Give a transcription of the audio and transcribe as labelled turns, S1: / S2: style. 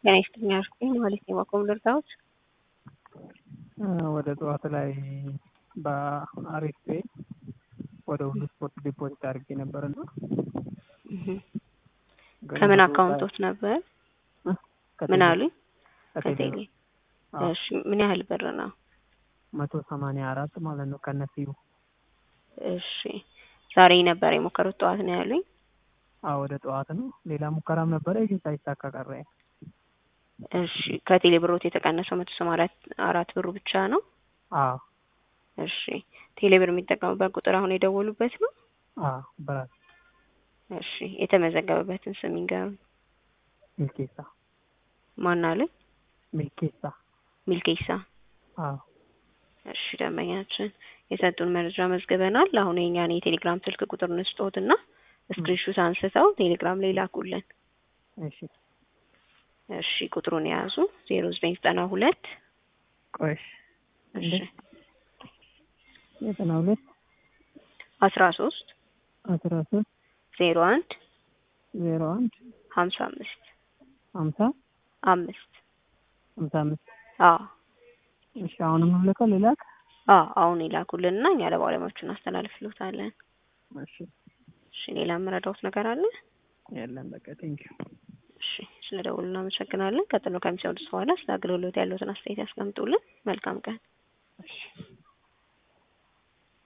S1: ጤና ይስጥልኝ አልኩኝ ማለት ነው። ማቆም ልርዳዎት?
S2: ወደ ጠዋት ላይ በአሪፍ ፔ ወደ ሁሉ ስፖርት ዲፖዚት አድርጌ ነበር እና
S1: ከምን አካውንቶት ነበር? ምን አሉኝ? ከቴሌ። እሺ ምን ያህል ብር ነው?
S2: መቶ ሰማንያ አራት ማለት ነው ከነፊው።
S1: እሺ ዛሬ ነበር የሞከሩት ጠዋት ነው ያሉኝ?
S2: አዎ ወደ ጠዋት ነው። ሌላ ሙከራም ነበረ ግን ሳይሳካ ቀረ።
S1: እሺ ከቴሌ ብሮት የተቀነሰው መቶ ሰማንያ አራት ብሩ ብቻ ነው?
S2: አዎ
S1: እሺ ቴሌ ብር የሚጠቀሙበት ቁጥር አሁን የደወሉበት ነው?
S2: አዎ በራስ
S1: እሺ የተመዘገበበትን ስም ይንገሩኝ።
S2: ሚልኬሳ
S1: ማን አሉኝ?
S2: ሚልኬሳ
S1: ሚልኬሳ።
S2: አዎ
S1: እሺ ደንበኛችን የሰጡን መረጃ መዝግበናል። አሁን የኛን የቴሌግራም ስልክ ቁጥር እንስጦትና ስክሪንሹት አንስተው ቴሌግራም ላይ ላኩልን።
S2: እሺ
S1: እሺ ቁጥሩን የያዙ ዜሮ ዘጠኝ ዘጠና ሁለት
S2: ቆሽ
S1: እሺ
S2: ዘጠና ሁለት
S1: አስራ ሶስት
S2: አስራ ሶስት
S1: ዜሮ አንድ
S2: ዜሮ አንድ
S1: ሀምሳ አምስት
S2: ሀምሳ
S1: አምስት
S2: ሀምሳ አምስት
S1: አዎ
S2: እሺ አሁንም ልከው ልላክ?
S1: አዎ አሁን ይላኩልንና እኛ ለባለሙያዎቹ እናስተላልፍልዎታለን።
S2: እሺ
S1: እሺ ሌላ የምረዳዎት ነገር አለ?
S2: የለም በቃ ቴንኪው።
S1: እሺ ስለ ደውሉ እናመሰግናለን። ቀጥሎ ከሚሰሙት በኋላ ስለ አገልግሎት ያለዎትን አስተያየት ያስቀምጡልን። መልካም ቀን።
S2: እሺ